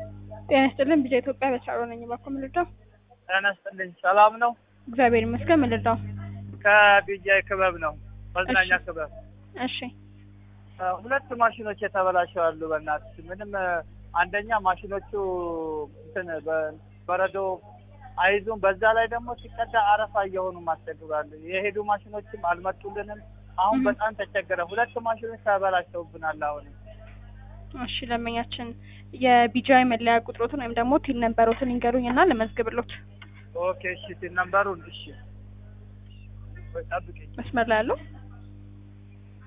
ጤና ይስጥልን ቢዛ ኢትዮጵያ በተሻሮ ነኝ። እባክዎ ምን ልርዳው? ጤና ይስጥልኝ። ሰላም ነው? እግዚአብሔር ይመስገን። ምን ልርዳው? ከቢጃይ ክበብ ነው፣ መዝናኛ እሺ። ክበብ። እሺ እ፣ ሁለት ማሽኖች የተበላሸው አሉ። በእናትሽ ምንም እ፣ አንደኛ ማሽኖቹ እንትን በ- በረዶ አይዙም። በዛ ላይ ደግሞ ሲቀዳ አረፋ እየሆኑ ማስቸግሯሉ። የሄዱ ማሽኖችም አልመጡልንም። አሁን እህ። በጣም ተቸገረ። ሁለት ማሽኖች ተበላሽተውብናል። አሁን እሺ ደንበኛችን የቢጃይ መለያ ቁጥሮትን ወይም ደግሞ ቲን ነንበሮትን ይንገሩኝ እና ልመዝግብሎት። ኦኬ፣ እሺ፣ ሲል ነምበሩን እሺ፣ ወይ ጠብቂኝ። መስመር ላይ ያለው